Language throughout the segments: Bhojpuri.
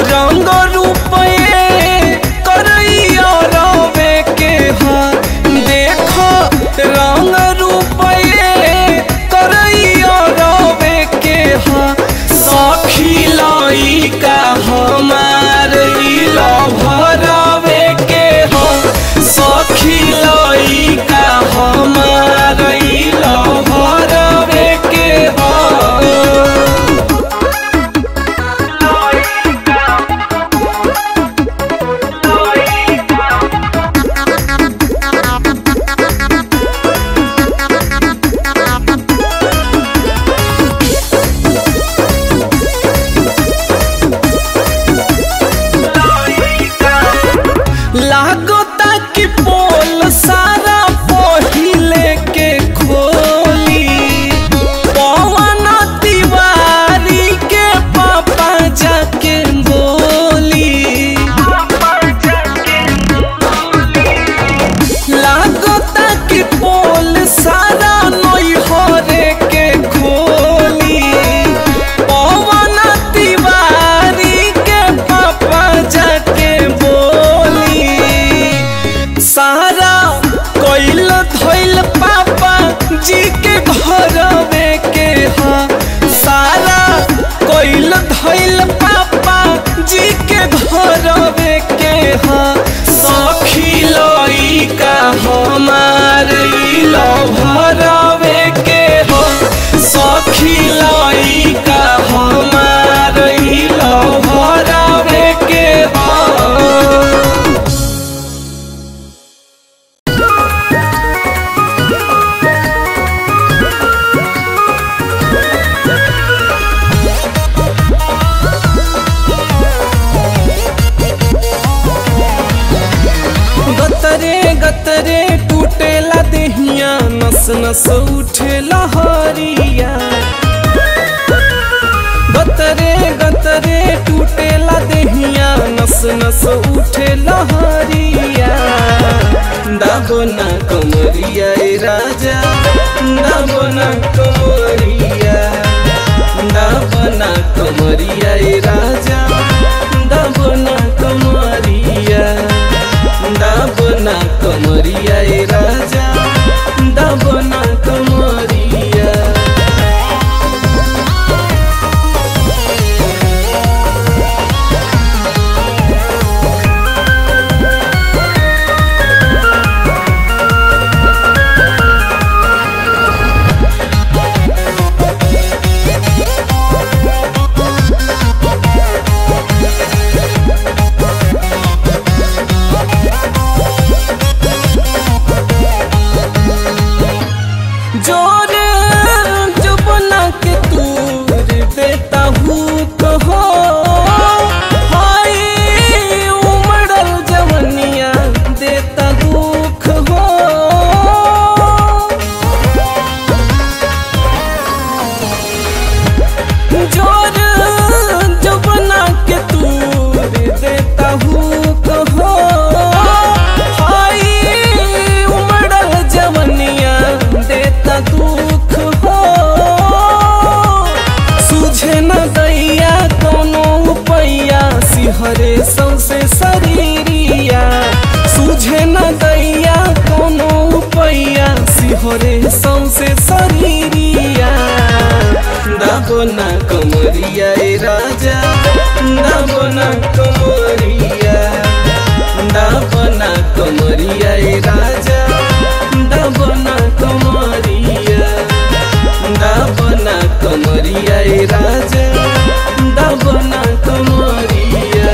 रंग रूपये करैया रवे के हा देखो रंग रूपये करैया रवे के हा सखी लाई का हमार इला भरवे के हा सखी लाई का हमार इला भरवे के हा लागता कि पोल सारा पहिले के खोली पवन तिवारी के पापा जाके बोली लागता कि पोल सारा नैहरे के खोली पवन तिवारी के पापा जाके बोली सारा कोइल धोइल पापा जी के घरवे के हा सारा कोइल धोइल पापा जी के घरवे के हा सखी लई का हमार इलो भरवे के हो सखी लई का हमार इलो भरवे के हो गतरे गतरे टूटेला देहिया नस नस उठे लहरिया गतरे गतरे टूटेला देहिया नस नस उठे लहरिया दाबो ना कमरिया ए राजा दाबो ना कमरिया दाबो ना कमरिया ए राजा दाबो ना कमरिया दाबना कमरिया ए राजा दाबना कमरिया जोर जुबना के तूर देता हूँ कहो हाय उमड़ल जवनिया देता दुख हो जोर जुबना के तूर देता हूँ कहो हाय उमड़ल जवनिया देता दुख हो सूझे न दैया कोनो उपैया सिहरे सौसे शरीरिया सूझे न दैया कोनो उपैया सिहरे सौसे शरीरिया दाबो ना कमरिया ए राजा दाबो ना कमरिया दाबो ना कमरिया ए राजा दाबो ना कमरिया दाबो ना कमरिया ए राजा दाबो ना कमरिया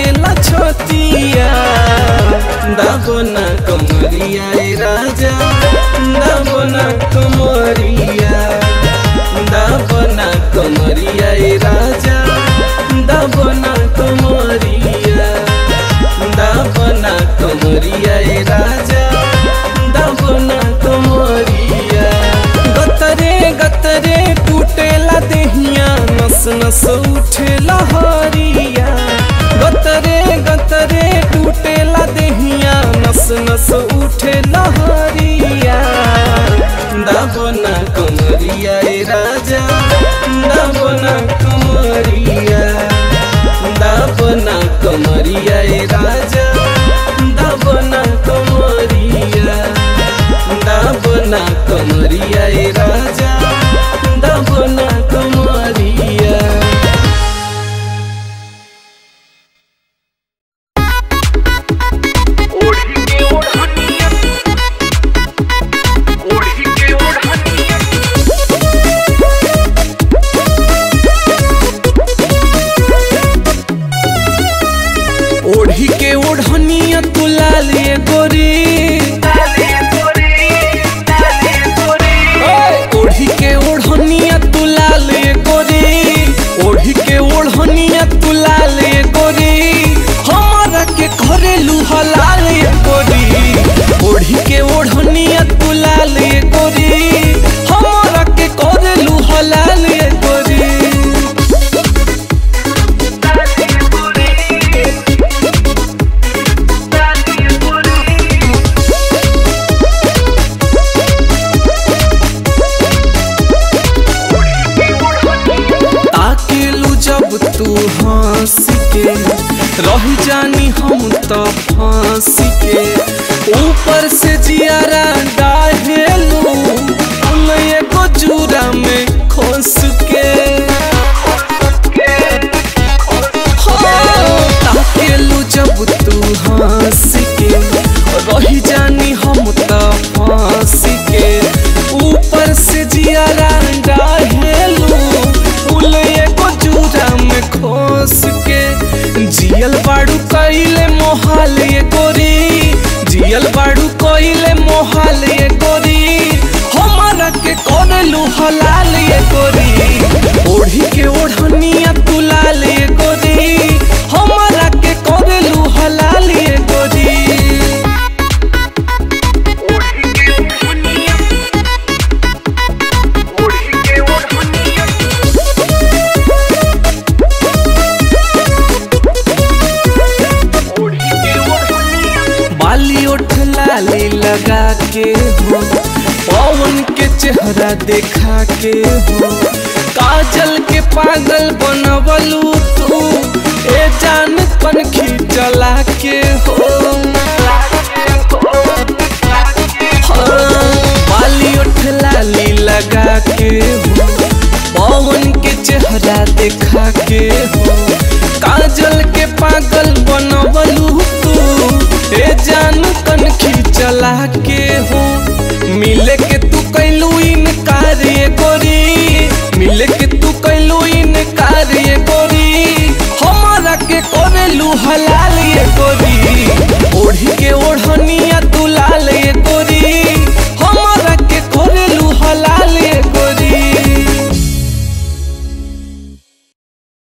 धड़केला छतिया दाबना कमरिया ए राजा दाबना कमरिया दाबना कमरिया ए राजा दाबना कमरिया दाबना कमरिया ए राजा दाबना कमरिया गतरे गतरे टूटेला देहिया नस नस उठेला हरिया गतरे गतरे टूटेला देहिया नस नस उठेला हरिया दाबना कमरिया ए राजा दाबना कमरिया दाबना कमरिया ए राजा दाबना कमरिया दाबना कमरिया ए राजा दाबना कमरिया ओढ़ी के ओढ़निया ओढ़ी के ओढ़निया ओढ़ी के ओढ़निया तू लाल ये गोरी डाले गोरे डाले गोरे ओढ़ी के ओढ़निया तू लाल ये गोरी ओढ़ी के ओढ़निया तू लाल ये गोरी हमारा के घरेलू हलाल ये गोरी ओढ़ी के ओढ़निया तू लाल ये गोरी हमारा के घरेलू हलाल ये गोरी डाले गोरे डाले गोरे ताकेलू जब तू हंस के रह जानी हम तो फांस के ऊपर से जियारा डाहेलू उन एगो जूरा में खोस के हाँ, ताकेलू जब तू हंस के रह जानी हम तो फांस के ऊपर से जियारा डाहेलू फूल एगो जूरा में खोस के जियल बाड़ू कइले मोहाल ये गोरी जियल बाड़ू कइले मोहाल ये गोरी हमारा के करलू हलाल ये गोरी ओढ़ी के ओढ़निया तू लाल ये गोरी हमारा के करलू हलाल ये गोरी ओढ़ी के ओढ़निया ओढ़ी के ओढ़निया ओढ़ी के ओढ़निया बाली उठ लाली लगा के हो पवन के चेहरा देखा के हो काजल के पागल बनवलू तू ए जान कनखी चला के हो हाँ, बाली उठ लाली लगा के हो पवन के चेहरा देखा के हो काजल के पागल बनवलू तू ए जान कनखी चला के हो मिले के तू कैलू इनकार ये गोरी मिले के तू कैलू इनकार ये गोरी हमारा के करेलू हलाल ये गोरी